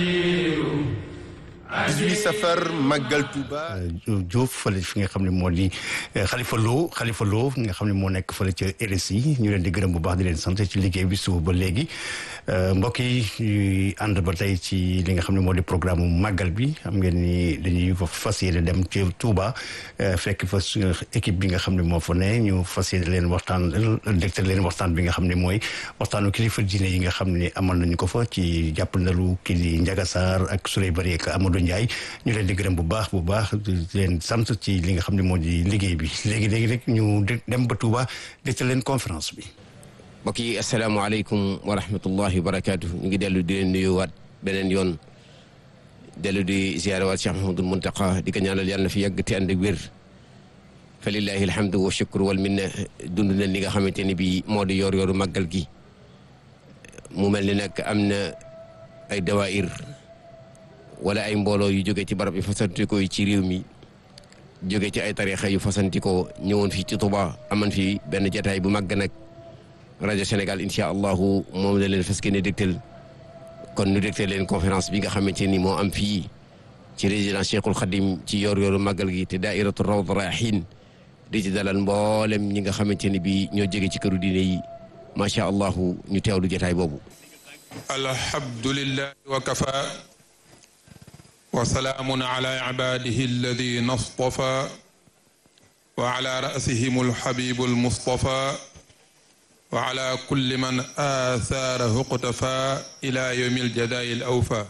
18 safar màggal Touba. Diouf fële fi nga xam ne moo di Khalifa Lo Khalifa Lo nga xam ne moo nekk fële ca RSI ñu leen di gërëm bu baax di leen sant ci liggéey bi suba ba léegi mbokk yi ñuy ànd ba tey ci li nga xam ne moo di programme màggal bi xam ngeen ni dañuy fas yéene dem ci Touba fekk fa équipe bi nga xam ne moo fa ne ñu fas yéene leen waxtaan dégtal leen waxtaan bi nga xam ne mooy waxtaanu kilifa diine yi nga xam ne amal nañu ko fa ci jàppandalu kii di Ndiaga Sarr ak Souley Bari ak Amadou Ndiaye ñu leen di gërëm bu baax bu baax di leen sant ci li nga xam ne moo di liggéey bi léegi léegi rek ñu dem ba Touba dégtal leen conférence bi. mbokk yi asalaamaaleykum wa rahmatullahi wa barakaatu ñu ngi dellu di leen nuyuwaat beneen yoon dellu di ziyaare waat Cheikh Mahamadul Muntaqa di ko ñaanal yàlla na fi yàgg te ànd ak wér fa lillahi alhamdu wa shukru wal minna dund na li nga xamante ni bii moo di yor yoru màggal gi mu mel ni nag am na ay dawaayir wala ay mbooloo yu jóge ci barab yu fasantikoo yi ci réew mi jóge ci ay tarixa yu fasantikoo ñëwoon fii ci Tuuba aman fi benn jataay bu màgg nag rajo Sénégal incha allahu moom la leen fas ne dégtal kon nu dégtal leen conférence bi nga xamante ni moo am fii ci résidence Cheikhul Khadim ci yor yoru màggal gi te daairatu rawd rayahin di ci dalal mboolem ñi nga xamante ni bi ñoo jóge ci këru diine yi macha allahu ñu teewlu jataay boobu alhamdulillahi wa kafa wa salaamun ala ibadihi alladina stafa wa ala rasihim alhabibu almustafa wa ala kulli man aathaarahu iqtafa ila yawmi aljadaai alawfa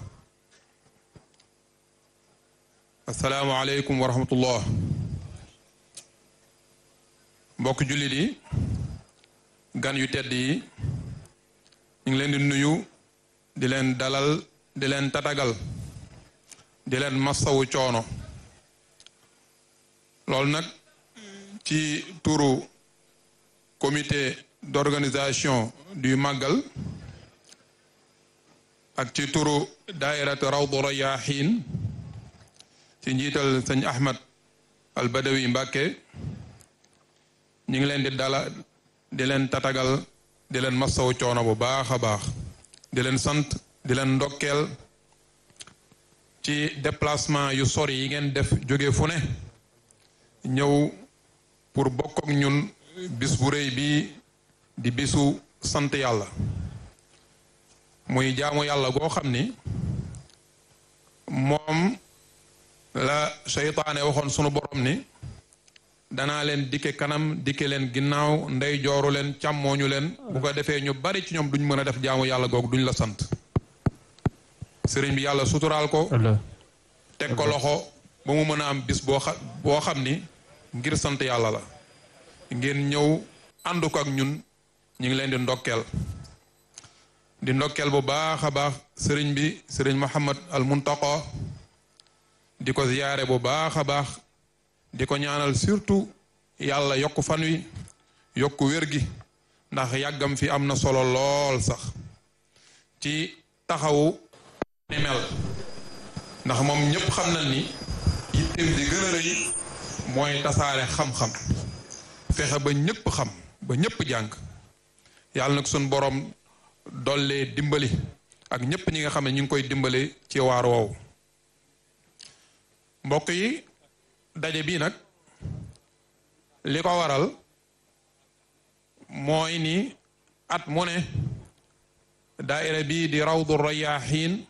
assalaamu aleykum wa rahmatullah mbokk jullit yi gan yu tedd yi ñu ngi leen di nuyu di leen dalal di leen tatagal di leen massawu coono loolu nag ci turu comité d'organisation du màggal ak ci turu daairatu rawdu rayahin ci njiital sëñ ahmad al badawi mbàkke ñu ngi leen di dala di leen tatagal di leen massawu coono bu baax a baax di leen sant di leen ndokkeel ci déplacement yu sori yi ngeen def jóge fu ne ñëw pour bokk ak ñun bis bu rëy bi di bisu sant yàlla muy jaamu yàlla goo xam ni moom la seytaane waxoon sunu borom ni danaa leen dikke kanam dikke leen ginnaaw ndey jooru leen càmmooñu leen bu ko defee ñu bari ci ñoom duñ mën a def jaamu yàlla googu duñ la sant sëriñ bi yàlla suturaal ko teg ko loxo ba mu mën a am bis boo xa boo xam ni ngir sant yàlla la ngeen ñëw ànd ko ak ñun ñu ngi leen di ndokkeel di ndokkeel bu baax a baax sëriñ bi sëriñ Muhammad al Muntaqa di ko ziyaare bu baax a baax di ko ñaanal surtout yàlla yokk fan wi yokk wér gi ndax yàggam fi am na solo lool sax ci taxawu ni mel ndax moom ñépp xam na ni yitteem di gën a rëy mooy tasaare xam-xam fexe ba ñépp xam ba ñépp jàng yàlla nag suñ boroom dollee dimbali ak ñépp ñi nga xam ne ñu ngi koy dimbali ci waar woowu mbokk yi daje bii nag li ko waral mooy ni at mu ne daaira bii di rawdu rayahin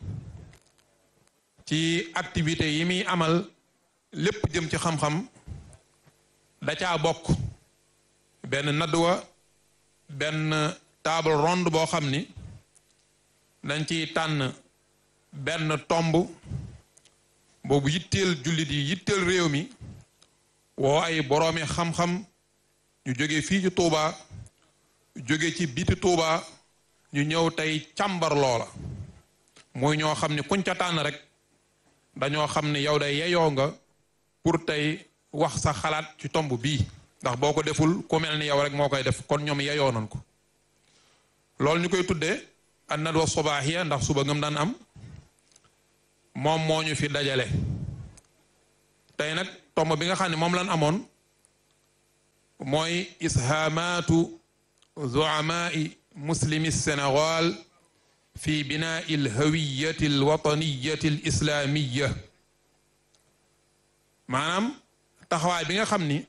ci activité yi muy amal lépp jëm ci xam-xam da caa bokk benn nadwa benn table ronde boo xam ni dañ ciy tànn benn tomb boobu yitteel jullit yi yitteel réew mi woo ay boroomi xam-xam ñu jóge fii ci Touba jóge ci biti Touba ñu ñëw tey càmbar loola muy ñoo xam ne kuñ ca tànn rek dañoo xam ne yow day yeyoo nga pour tey wax sa xalaat ci tomb bii ndax boo ko deful ku mel ni yow rek moo koy def kon ñoom yeyoo nañ ko loolu ñu koy tuddee an nadwa sobaaxiya ndax suba ngam daan am moom moo ñu fi dajale tey nag tomb bi nga xam ne moom lan amoon mooy ishaamaatu zuamaai muslimi sénégal fi binaai alhawiyati alwataniyati alislamiya maanaam taxawaay bi nga xam ni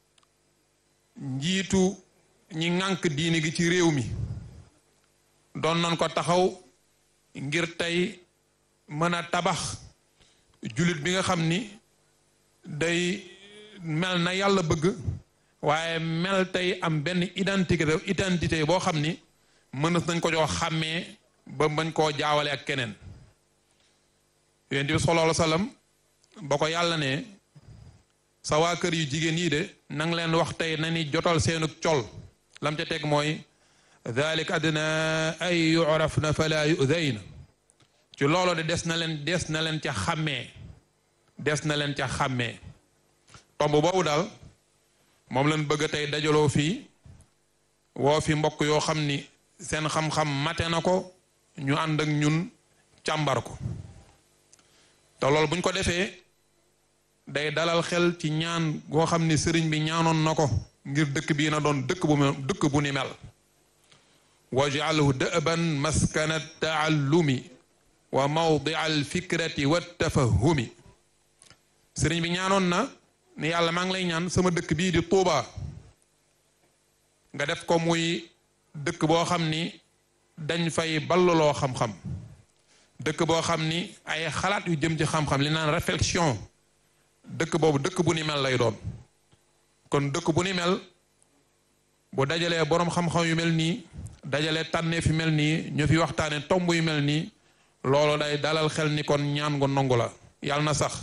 njiitu ñi ŋànk diini gi ci réew mi doon nañ ko taxaw ngir tey mën a tabax jullit bi nga xam ni day mel na yàlla bëgg waaye mel tey am benn identité identité boo xam ni mënas nañ ko jox xàmmee ba bañ koo jaawale ak keneen yonent bi sallallahu alayhi wa sallam ba ko yàlla ne sa waa kër yu jigéen yi de nang leen wax tey na ni jotal seenu col lam ca teg mooy dalik adna ay yurafna fala yudayna ci loolu de des na leen des na leen ca xàmmee des na leen ca xàmmee tomb boobu daal moom lañ bëgg tey dajaloo fii woo fi mbokk yoo xam ni seen xam-xam mate na ko ñu ànd ak ñun càmbar ko te loolu buñ ko defee day dalal xel ci ñaan goo xam ni sëriñ bi ñaanoon na ko ngir dëkk bii na doon dëkk bu dëkk bu ni mel waj'alhu da'ban maskana taallumi wa mawdia alfikrati wa tafahumi sëriñ bi ñaanoon na ni yàlla maa ngi lay ñaan sama dëkk bii di Tuuba nga def ko muy dëkk boo xam ni dañ fay balluloo xam-xam dëkk boo xam ni ay xalaat yu jëm ci xam-xam li naan réflexion dëkk boobu dëkk bu ni mel lay doon kon dëkk bu ni mel bu dajalee boroom xam-xam yu mel nii dajalee tànnee fi mel nii ñu fi waxtaane tomb yu mel nii loolu day dalal xel ni kon ñaan gu nongu la yàlla na sax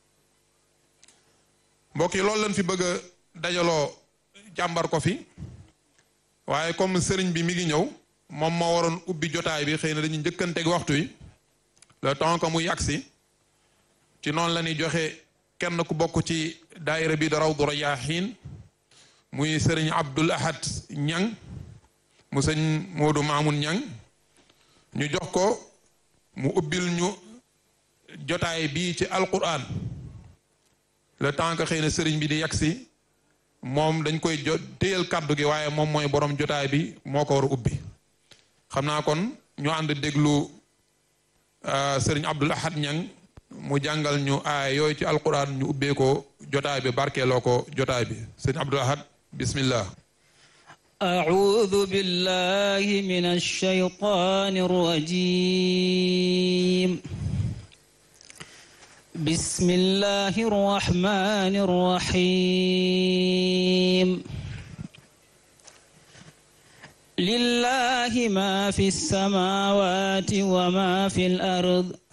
mbokk yi loolu lañ fi bëgg a dajaloo jàmbar ko fi waaye comme sëriñ bi mi ngi ñëw moom moo waroon ubbi jotaay bi xëy na dañuy njëkkanteeg waxtu yi le temps que mu yàgsi ci noonu la ñuy joxe kenn ku bokk ci daayira bi da Rawdu Rayaahiin muy sëriñ Abdul Ahad Ñang mu sëñ Moodu Maamun Ñang ñu jox ko mu ubbil ñu jotaay bii ci alquran le temps que xëy na sëriñ bi di yagsi moom dañ koy jo téyal kàddu gi waaye moom mooy borom jotaay bi moo ko war a ubbi xam naa kon ñu ànd déglu sëriñ Abdul Ahad Ñang mu jàngal ñu aaya yooyu ci alquran ñu ubbee ko jotaay bi barkeeloo ko jotaay bi sëriñ Abdul Ahad bismillah أعوذ بالله من الشيطان الرجيم بسم الله الرحمن الرحيم لله ما في السماوات وما في الأرض